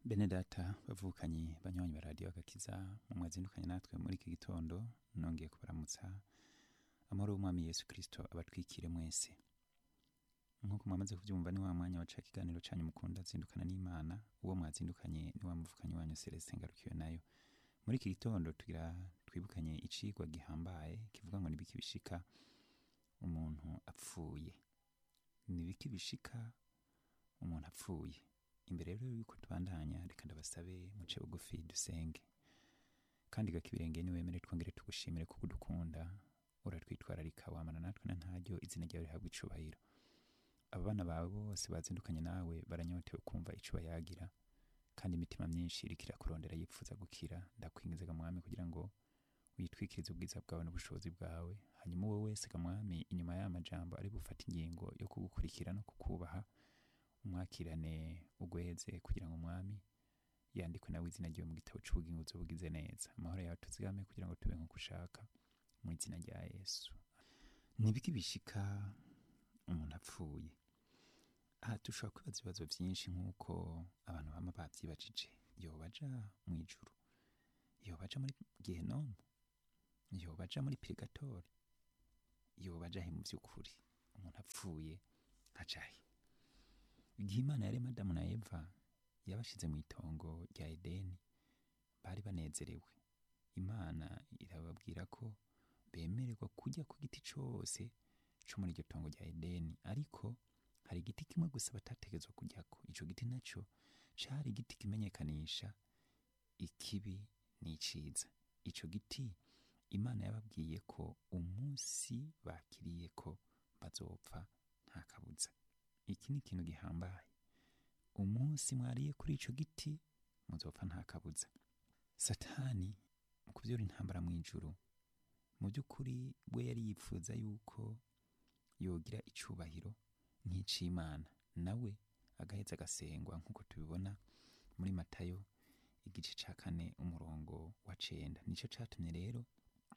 bene data bavukanye banywanyi ba radiyo agakiza mu mwazindukanye natwe muri iki gitondo nongeye kubaramutsa amahoro y'umwami yesu kirisito abatwikire mwese nk'uko mwamaze kubyumva ni wa mwanya waca ikiganiro cyanyu mukunda zindukana n'imana uwo mwazindukanye ni wa muvukanyi wanyu celestin ngarukiwe nayo muri iki gitondo tugira twibukanye icigwa gihambaye kivuga ngo nibiki bishika umuntu apfuye nibiki bishika umuntu apfuye imbere rero yuko tubandanya reka ndabasabe muce bugufi dusenge kandi gakibirenge niwemere twongere tugushimire kuko udukunda uratwitwararika wamana natwe na ntaryo izina ryawe rihabwa icubahiro aba bana bawe bose bazindukanye nawe baranyotewe kumva ico bayagira kandi imitima myinshi iriko irakurondera yifuza gukira ndakwingiza gamwami kugira ngo witwikirize ubwiza bwawe n'ubushobozi bwawe hanyuma wowe wese gamwami inyuma y'aya majambo ari bufata ingingo yo kugukurikira no kukubaha umwakirane ugweze kugira ngo umwami yandikwe nawe izina ryiwe mu gitabo c'ubugingo uzobugize neza amahoro yawe tuzigame kugira ngo tube nk'uko ushaka mu izina rya yesu nibiki bishika umuntu apfuye aha dushobora kwibaza ibibazo byinshi nk'uko abantu bama bavyibajije yoba aja mu ijuru yoba aja muri gehenomu yoba aja muri pirigatori yoba aja he mu vy'ukuri umuntu apfuye ajahe igihe imana yarema adamu na eva yabashize mu itongo rya edeni bari banezerewe imana irababwira ko bemererwa kujya ku giti cose co muri iryo tongo rya edeni ariko hari igiti kimwe gusa batategezwa kujyako ico giti naco cari igiti kimenyekanisha ikibi n'iciza ico giti imana yababwiye ko umunsi bakiriye ko bazopfa nta kabuza iki ni ikintu gihambaye umunsi mwariye kuri ico giti muzopfa nta kabuza satani mu kuvyura intambara mu ijuru mu by'ukuri we yari yifuza yuko yogira icubahiro nk'ic'imana nawe agaheza agasengwa nk'uko tubibona muri matayo igice ca kane umurongo wa cenda nico catumye rero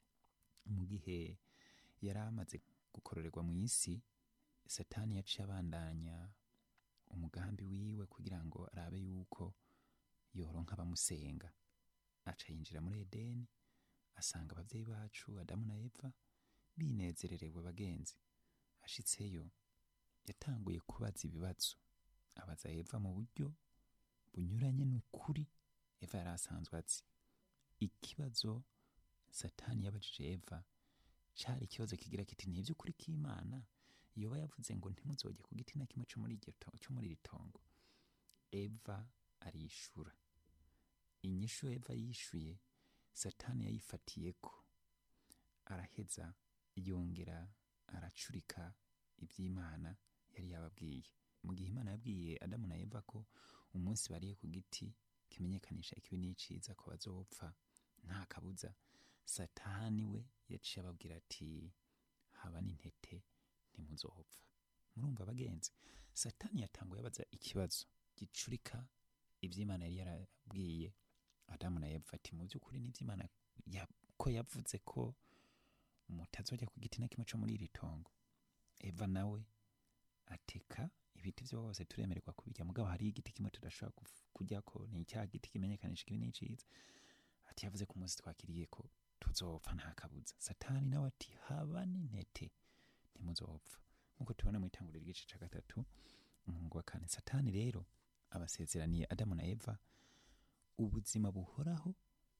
mu gihe yari amaze gukororerwa mu isi satani yaciye abandanya umugambi wiwe kugira ngo arabe yuko yoronka abamusenga aca yinjira muri edeni asanga abavyeyi bacu adamu na eva binezererewe bagenzi ashitseyo yatanguye kubaza ibibazo abaza eva mu buryo bunyuranye n'ukuri eva yari asanzwe azi ikibazo satani yabajije eva cari ikibazo kigira kiti ni ivy'ukuri k'imana yoba yavuze ngo ntimuzoge ku giti na kimwe co muri iryo to- co muri iri tongo eva arishura inyishu eva yishuye satani yayifatiyeko araheza yongera aracurika iby'imana yari yababwiye mu gihe imana yabwiye adamu na eva ko umunsi bariye ku giti kimenyekanisha ikibi n'iciza ko bazopfa nta kabuza satani we yaciye ababwira ati haba n'intete ntimuzopfa murumva bagenzi satani yatanguye abaza ikibazo gicurika iby'imana yari yarabwiye adamu na eva ati mu by'ukuri n'iby'imana ya- ko yavuze ko mutazojya ku giti na kimwe co muri iri tongo eva nawe ateka ibiti byose turemererwa kubirya mugabo hari igiti kimwe tudashobora kuf- kujyako ni icya giti kimenyekanisha ikibi n'iciza ati yavuze ko umunsi twakiriye ko tuzopfa nta kabuza satani nawe ati haba n'intete ntimuzopfa nk'uko tubona mu itanguriro ry'igice ca gatatu umurongo wa kane satani rero abasezeraniye adamu na eva ubuzima buhoraho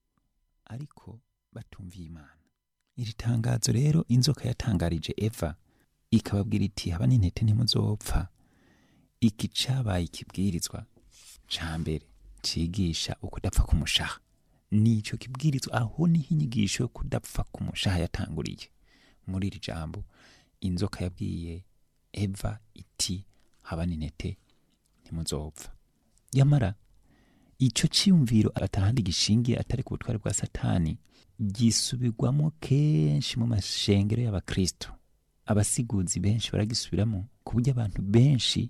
ariko batumviye imana iri tangazo rero inzoka yatangarije eva ikababwira iti haba n'intete ntimuzopfa iki cabaye ikibwirizwa ca mbere cigisha ukudapfa k'umushaha nico kibwirizwa aho niho inyigisho yo kudapfa k'umushaha yatanguriye muri iri jambo inzoka yabwiye eva iti haba n'intete ntimuzopfa yamara ico ciyumviro atahandi gishingiye atari ku butware bwa satani gisubirwamo kenshi mu mashengero y'abakristo abasiguzi benshi baragisubiramo ku buryo abantu benshi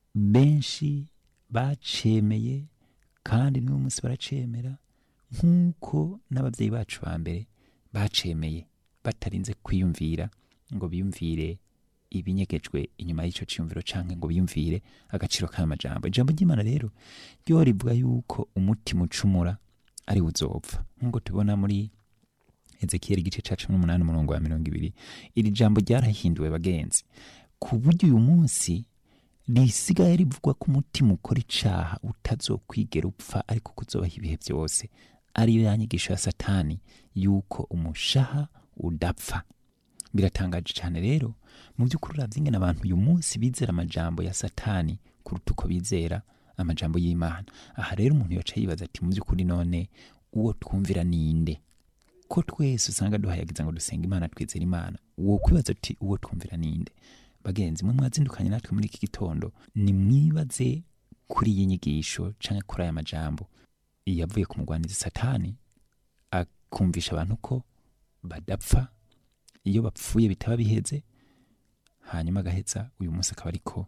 benshi bacemeye kandi n'uyu munsi baracemera nk'uko n'ababyeyi bacu ba mbere bacemeye batarinze kwiyumvira ngo biyumvire ibinyegejwe inyuma y'ico ciyumviro canke ngo biyumvire agaciro k'ayo majambo ijambo ry'imana rero ryo rivuga yuko umutima ucumura ari uzopfa nk'uko tubona muri ezekiyeli igice ca cumi n'umunani umurongo wa mirongo ibiri iri jambo ryarahinduwe bagenzi ku buryo uyu munsi risigaye rivugwa ko umutima ukora icaha utazokwigera upfa ariko kuzobaho ibihe byose ariyo ya nyigisho ya satani yuko umushaha udapfa biratangaje cyane rero mu by'ukuri uravye ingene abantu uyu munsi bizera amajambo ya satani kuruta uko bizera amajambo y'imana aha rero umuntu yoca yibaza ati mu by'ukuri none uwo twumvira ninde ko twese usanga duhayagiza ngo dusenga imana twizera imana uwo kwibaza uti uwo twumvira ninde bagenzi mwe mwazindukanye natwe muri iki gitondo nimwibaze kuri iyi nyigisho canke kuri aya majambo yavuye ku mugwanizi satani akumvisha abantu ko badapfa iyo bapfuye bitaba biheze hanyuma agaheza uyu munsi akaba ariko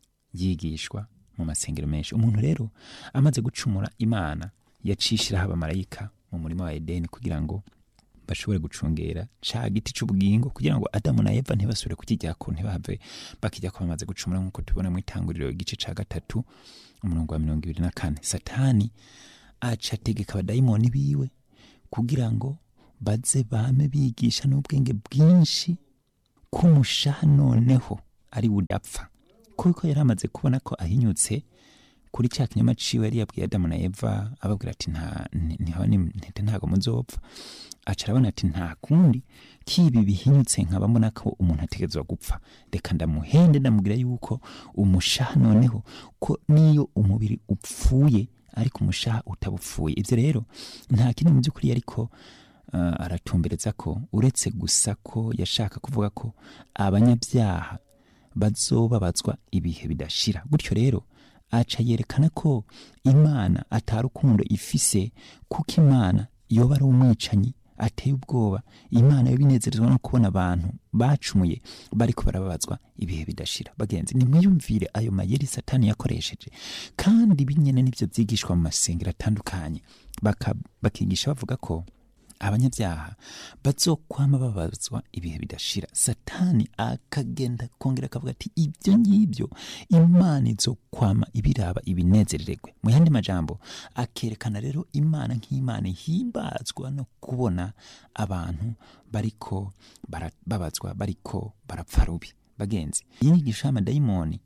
yigishwa mu masengero menshi umuntu rero amaze gucumura imana yacishiraho abamarayika mu murima wa edeni kugira ngo bashobore gucungera ca giti c'ubugingo kugira ngo adamu na eva ntibasubire kukijyako ntibahave bakijyako bamaze gucumura nk'uko tubona mu itanguriro igice ca gatatu umurongo wa mirongo ibiri na kane satani aca ategeka abadayimoni biwe kugira ngo baze bame bigisha n'ubwenge bwinshi ko umushaha noneho ari budapfa kuko yari amaze kubona ko ahinyutse kuri cya kinyama ciwe yari yabwiye adamu na eva ababwira ati nta ntihaba ntete ntago muzopfa aca arabona ati nta kundi kibi bihinyutse nkaba mbona ko umuntu ategerezwa gupfa reka ndamuhende ndamubwira yuko umushaha noneho ko niyo umubiri upfuye ariko umushaha utabupfuye ibyo rero nta kindi mu by'ukuri ariko uh, aratumbereza ko uretse gusa ko yashaka kuvuga ko abanyabyaha bazobabazwa ibihe bidashira gutyo rero aca yerekana ko imana atarukundo ifise kuko imana yoba ari umwicanyi ateye ubwoba imana yo binezerezwa no kubona abantu bacumuye bariko barababazwa ibihe bidashira bagenzi nimwiyumvire ayo mayeri satani yakoresheje kandi binyene nivyo vyigishwa mu masengero atandukanye bakigisha bavuga ko abanyabyaha bazokwama babazwa ibihe bidashira satani akagenda kongera akavuga ati ibyo ngibyo imana izokwama ibiraba ibinezerererwe mu yandi majambo akerekana rero imana nk'imana ihimbazwa no kubona abantu bariko babazwa bariko barapfa rubi bagenzi iyi nyigisho y'amadayimoni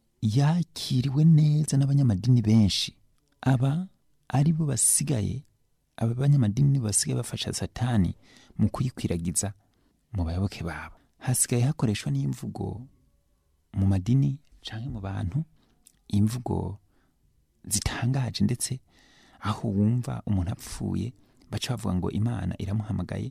yakiriwe neza n'abanyamadini benshi aba ari bo basigaye aba banyamadini basigaye bafasha satani mu kuyikwiragiza mu bayoboke babo hasigaye hakoreshwa n'imvugo mu madini canke mu bantu imvugo zitangaje ndetse aho wumva umuntu apfuye baca bavuga ngo imana iramuhamagaye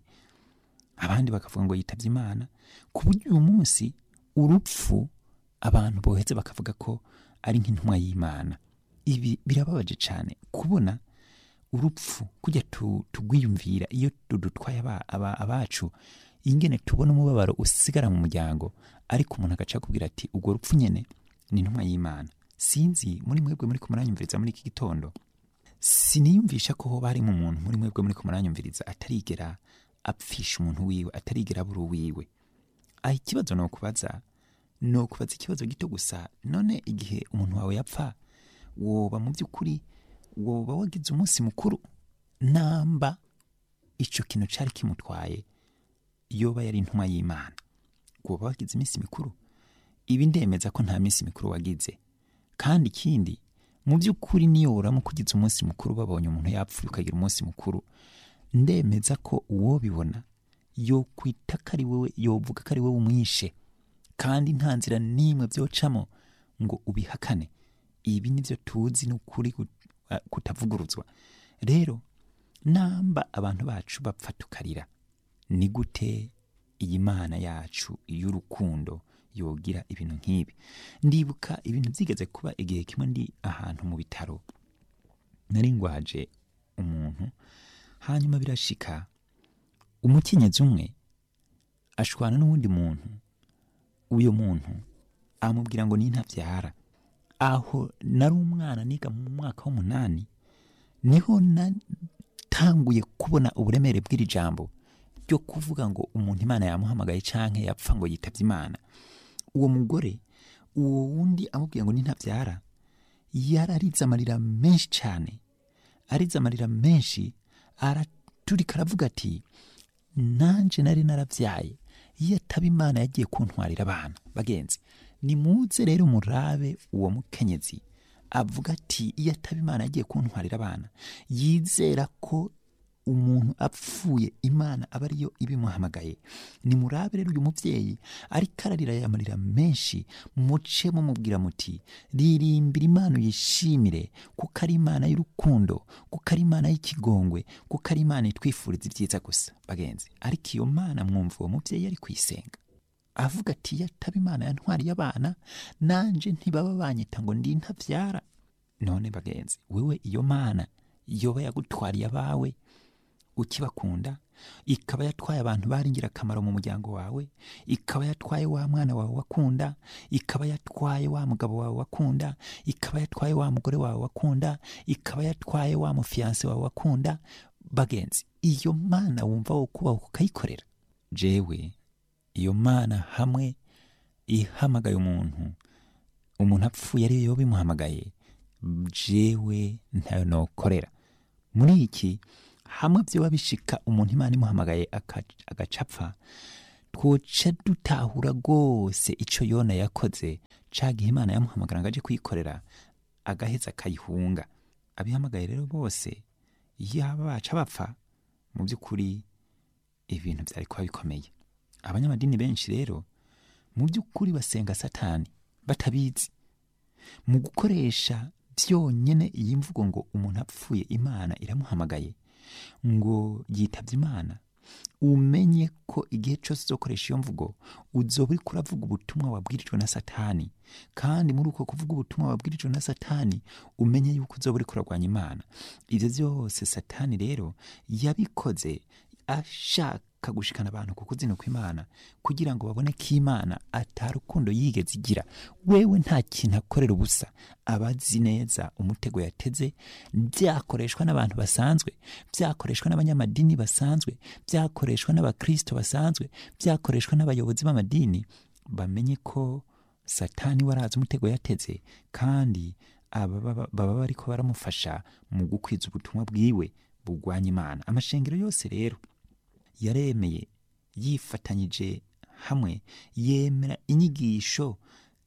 abandi bakavuga ngo yitavye imana ku buryo uyu munsi urupfu abantu boheze bakavuga ko ari nk'intumwa y'imana ibi birababaje cane kubona urupfu kujya tugwiyumvira iyo dudutwaye abacu ingene tubona umubabaro usigara mu muryango ariko umuntu agaca akubwira ati ubwo rupfu nyene ni intumwa y'imana sinzi muri mwebwe muri kumuranyumviriza muri iki gitondo siniyumvisha ko hoba harimo umuntu muri mwebwe muri kumuranyumviriza atarigera apfisha umuntu wiwe atarigera abura uwiwe aha ikibazo ni ukubaza ni ukubaza ikibazo gito gusa none igihe umuntu wawe yapfa woba mu by'ukuri woba wagize umunsi mukuru namba icyo kintu cyari kimutwaye yoba yari intumwa y'imana woba wagize iminsi mikuru ibi ndemeza ko nta minsi mikuru wagize kandi ikindi mu by'ukuri niyo uramuka ugize umunsi mukuru babonye umuntu yapfuye ukagira umunsi mukuru ndemeza ko uwo bibona yo kwita ko ari wowe yovuga ko ari wowe umwishe kandi nta nzira n'imwe byocamo ngo ubihakane ibi nibyo tuzi ni ukuri kutavuguruzwa rero namba abantu bacu bapfa tukarira ni gute iyi mana yacu y'urukundo yogira ibintu nk'ibi ndibuka ibintu byigeze kuba igihe kimwe ndi ahantu mu bitaro nari ngwaje umuntu hanyuma birashika umukenyezi umwe ashwana n'uwundi muntu uyo muntu amubwira ngo ni ntabyara aho nari umwana niga mu mwaka w'umunani niho natanguye kubona uburemere bw'iri jambo ryo kuvuga ngo umuntu imana yamuhamagaye canke yapfa ngo yitabye imana uwo mugore uwo wundi amubwiye ngo nintabyara yararize amarira menshi cyane arize amarira menshi araturika aravuga ati nanjye nari narabyaye iyo ataba imana yagiye kuntwarira abana bagenzi nimuze rero murabe uwo mukenyezi avuga ati iyo ataba imana yagiye kuntwarira abana yizera ko umuntu apfuye imana aba ariyo ibimuhamagaye nimurabe rero uyu mubyeyi ariko ararira yamarira menshi muce mumubwira muti ririmbira imana uyishimire kuko ari imana y'urukundo kuko ari imana y'ikigongwe kuko ari imana itwifuriza ibyiza gusa bagenzi ariko iyo mana mwumva uwo mubyeyi ari kuyisenga avuga ati iyo ataba imana yantwariye abana nanje ntibaba banyita ngo ndi ntabyara none bagenzi wewe iyo mana yoba yagutwariye abawe ukibakunda ikaba yatwaye abantu bari ingirakamaro mu muryango wawe ikaba yatwaye wa mwana wawe wakunda ikaba yatwaye wa mugabo wawe wakunda ikaba yatwaye wa mugore wawe wakunda ikaba yatwaye wa mufiyanse wawe wakunda bagenzi iyo mana wumva wo kubaho ukayikorera jewe iyo mana hamwe ihamagaye umuntu umuntu apfuye ariyo yoba imuhamagaye jewe ntayo nokorera muri iki hamwe byoba bishika umuntu imana imuhamagaye agacapfa twoca dutahura rwose icyo yona yakoze cagihe imana yamuhamagara ngo aje kuyikorera agaheza akayihunga abihamagaye rero bose yaba baca bapfa mu by'ukuri ibintu byari kuba bikomeye abanyamadini benshi rero mu by'ukuri basenga satani batabizi mu gukoresha byonyine iyi mvugo ngo umuntu apfuye imana iramuhamagaye ngo yitabye imana umenye ko igihe cyose uzokoresha iyo mvugo uzoba uri kuravuga ubutumwa wabwirijwe na satani kandi muri uko kuvuga ubutumwa wabwirijwe na satani umenye yuko uzoba uri kurarwanya imana ibyo byose satani rero yabikoze ashaka gushikana abantu ku kuzinuka imana kugira ngo babone ko imana atarukundo yigeze igira wewe nta kintu akorera ubusa abazi neza umutego yateze byakoreshwa n'abantu basanzwe byakoreshwa n'abanyamadini basanzwe byakoreshwa n'abakristo basanzwe byakoreshwa n'abayobozi b'amadini bamenye ko satani warazi umutego yateze kandi baba bariko baramufasha mu gukwiza ubutumwa bwiwe bugwanya imana amashengero yose rero yaremeye yifatanyije hamwe yemera inyigisho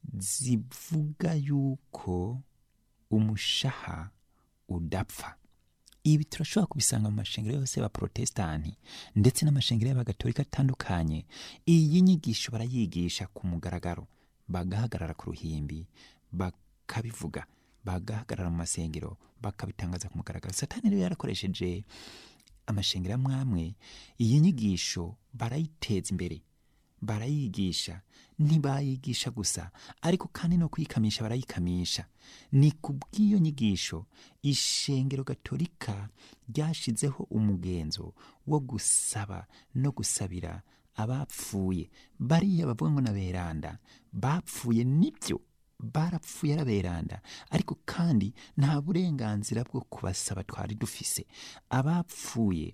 zivuga yuko umushaha udapfa ibi turashobora kubisanga mu mashengero yose y'abaprotesitanti ndetse n'amashengero y'abagatolika atandukanye iyi nyigisho barayigisha ku mugaragaro bagahagarara ku ruhimbi bakabivuga bagahagarara mu masengero bakabitangaza ku mugaragaro satani rero yarakoresheje amashengero amwe amwe iyi nyigisho barayiteza imbere barayigisha ntibayigisha gusa ariko kandi no kuyikamisha barayikamisha ni ku bw'iyo nyigisho ishengero gatolika ryashizeho umugenzo wo gusaba no gusabira abapfuye bariya bavuga ngo na beranda bapfuye nibyo barapfuye araberanda ariko kandi nta burenganzira bwo kubasaba twari dufise abapfuye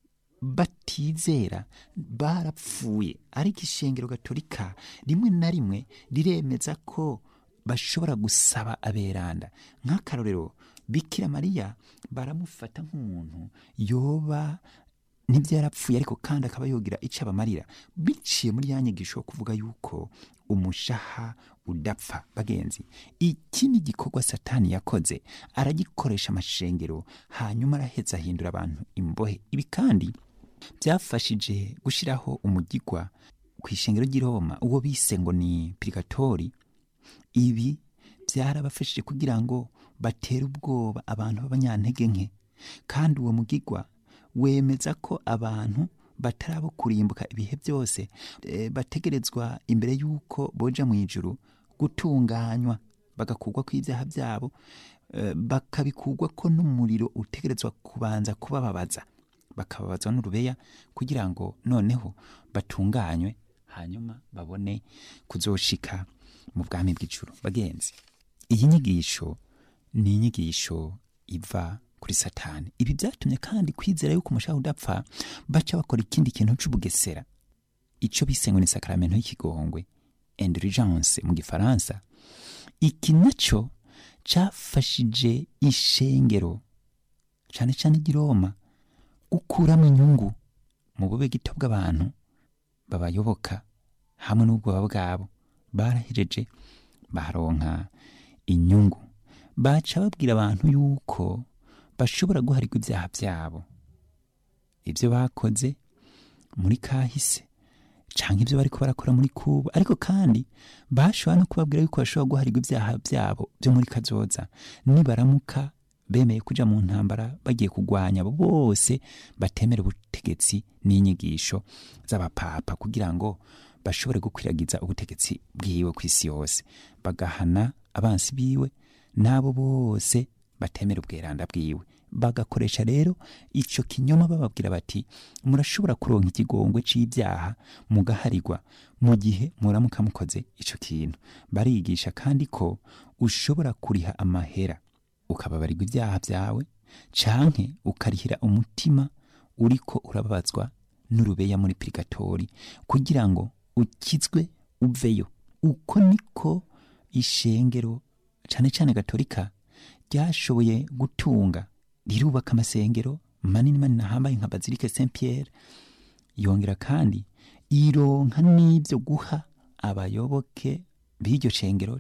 batizera barapfuye ariko ishengero gatolika rimwe na rimwe riremeza ko bashobora gusaba aberanda nk'akarorero bikira mariya baramufata nk'umuntu yoba nibyo yarapfuye ariko kandi akaba yogira icyo abamarira biciye muri ya nyigisho yo kuvuga yuko umushaha udapfa bagenzi iki ni igikorwa satani yakoze aragikoresha amashengero hanyuma araheza ahindura abantu imbohe ibi kandi byafashije gushyiraho umugigwa ku ishengero ry'i Roma uwo bise ngo ni pirigatori ibi byarabafashije kugira ngo batere ubwoba abantu b'abanyantege nke kandi uwo mugigwa wemeza ko abantu batarabo kurimbuka ibihe byose bategerezwa imbere y'uko boja mu ijuru gutunganywa bagakugwa kw'ibyaha byabo bakabikugwa ko n'umuriro utegerezwa kubanza kubababaza bakababazwa n'urubeya kugira ngo noneho batunganywe hanyuma babone kuzoshika mu bwami bw'ijuru bagenzi iyi nyigisho ni inyigisho iva kuri satani ibi byatumye kandi kwizera yuko umushaha udapfa baca bakora ikindi kintu c'ubugesera ico bise ngo ni sakaramento y'ikigongwe indulgence mu gifaransa iki naco cafashije ishengero cane cane ry'i roma gukuramo inyungu mu bube gito bw'abantu babayoboka hamwe n'ubwoba bwabo barahejeje baronka inyungu baca babwira abantu yuko bashobora guharirwa ibyaha byabo ibyo bakoze muri kahise canke ibyo bariko barakora muri kuba ariko kandi bashobora no kubabwira yuko bashobora guharirwa ibyaha byabo byo muri kazoza nibaramuka bemeye kuja mu ntambara bagiye kugwanya abo bose batemera ubutegetsi n'inyigisho z'abapapa kugira ngo bashobore gukwiragiza ubutegetsi bwiwe ku isi yose bagahana abansi biwe n'abo bose batemera ubweranda bwiwe bagakoresha rero ico kinyoma bababwira bati murashobora kuronka ikigongwe c'ibyaha mugaharirwa mu gihe muramuka mukoze ico kintu barigisha kandi ko ushobora kuriha amahera ukababarirwa ibyaha byawe canke ukarihira umutima uriko urababazwa n'urubeya muri purigatori kugira ngo ukizwe uveyo uko niko ishengero cane cane gatolika ryashoboye gutunga rirubaka amasengero manini manini ahambaye nka bazilike saint pierre yongera kandi ironka n'ibyo guha abayoboke b'iryo shengero